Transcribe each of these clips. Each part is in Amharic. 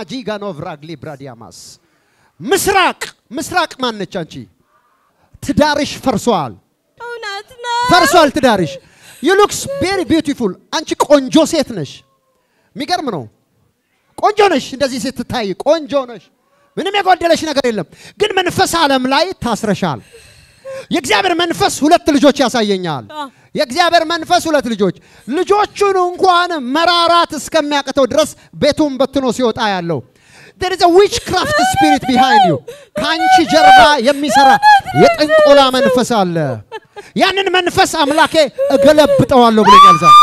ማጂጋኖቭ ራግሊ ብራዲያማስ ምስራቅ ምስራቅ ማነች አንቺ? ትዳርሽ ፈርሷል፣ እውነት ነው። ፈርሷል ትዳርሽ። ዩ ሉክስ ቬሪ ቢዩቲፉል። አንቺ ቆንጆ ሴት ነሽ። የሚገርም ነው። ቆንጆ ነሽ፣ እንደዚህ ስትታይ ቆንጆ ነሽ። ምንም የጎደለሽ ነገር የለም። ግን መንፈስ ዓለም ላይ ታስረሻል። የእግዚአብሔር መንፈስ ሁለት ልጆች ያሳየኛል። አ። የእግዚአብሔር መንፈስ ሁለት ልጆች ልጆቹን እንኳን መራራት እስከሚያቅተው ድረስ ቤቱን በትኖ ሲወጣ ያለው there is a witchcraft spirit behind you ከአንቺ ጀርባ የሚሰራ የጥንቆላ መንፈስ አለ። ያንን መንፈስ አምላኬ እገለብጠዋለሁ ብሎኛል ዛሬ።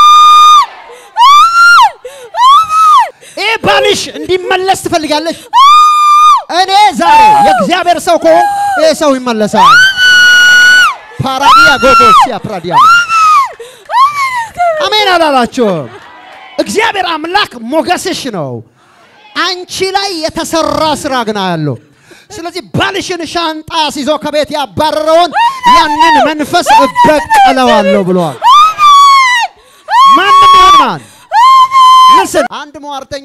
ይህ ባልሽ እንዲመለስ ትፈልጋለሽ? እኔ ዛሬ የእግዚአብሔር ሰው ከሆን ይህ ሰው ይመለሳል። ፓራዲያ ጎጎሲያ ፕራዲያ አሜን አላላችሁም? እግዚአብሔር አምላክ ሞገስሽ ነው። አንቺ ላይ የተሰራ ስራ ግና ያለው። ስለዚህ ባልሽን ሻንጣ ሲዞ ከቤት ያባረረውን ያንን መንፈስ እበቀለዋለሁ ብለዋል። ማንም ይሁን ማን ልስን አንድ ሟርተኛ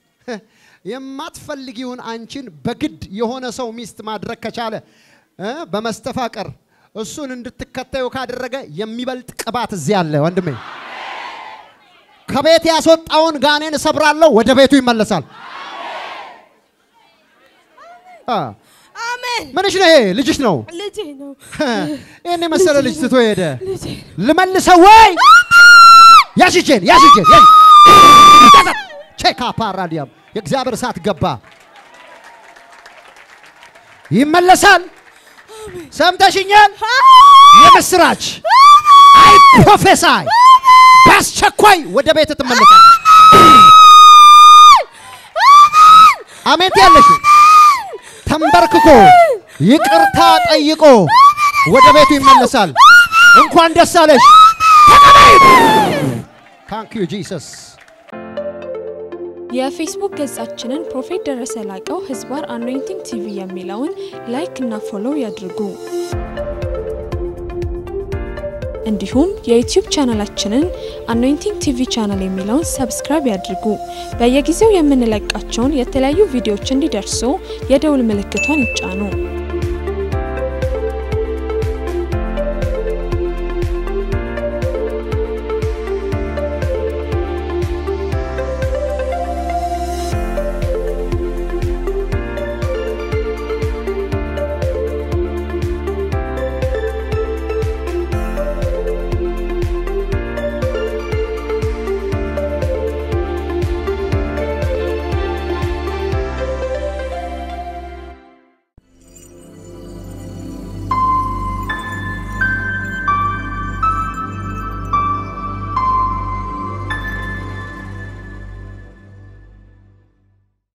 የማትፈልጊውን አንቺን በግድ የሆነ ሰው ሚስት ማድረግ ከቻለ እ በመስተፋቀር እሱን እንድትከተዩ ካደረገ የሚበልጥ ቅባት እዚህ አለ ወንድሜ። ከቤት ያስወጣውን ጋኔን እሰብራለሁ፣ ወደ ቤቱ ይመለሳል። አ፣ አሜን። ምንሽ ነው ይሄ? ልጅሽ ነው። ልጄ ነው። ይህን የመሰለ ልጅ ትቶ ሄደ። ልጄ ልመልሰው ወይ? ያዥ እጄን፣ ያዥ እጄን፣ ያዥ ቼካ ፓራዲያም የእግዚአብሔር እሳት ገባ። ይመለሳል። ሰምተሽኛል? የምስራች አይ ፕሮፌሳይ በአስቸኳይ ወደ ቤት ትመለሳል። አሜን ያለሽ ተንበርክኮ ይቅርታ ጠይቆ ወደ ቤቱ ይመለሳል። እንኳን ደስ አለሽ። ታንክ ዩ ጂሰስ። የፌስቡክ ገጻችንን ፕሮፌት ደረሰ ላቀው ህዝባር አኖይንቲንግ ቲቪ የሚለውን ላይክ እና ፎሎው ያድርጉ። እንዲሁም የዩቲዩብ ቻናላችንን አኖይንቲንግ ቲቪ ቻናል የሚለውን ሰብስክራይብ ያድርጉ። በየጊዜው የምንለቃቸውን የተለያዩ ቪዲዮዎች እንዲደርሱ የደውል ምልክቷን ይጫኑ።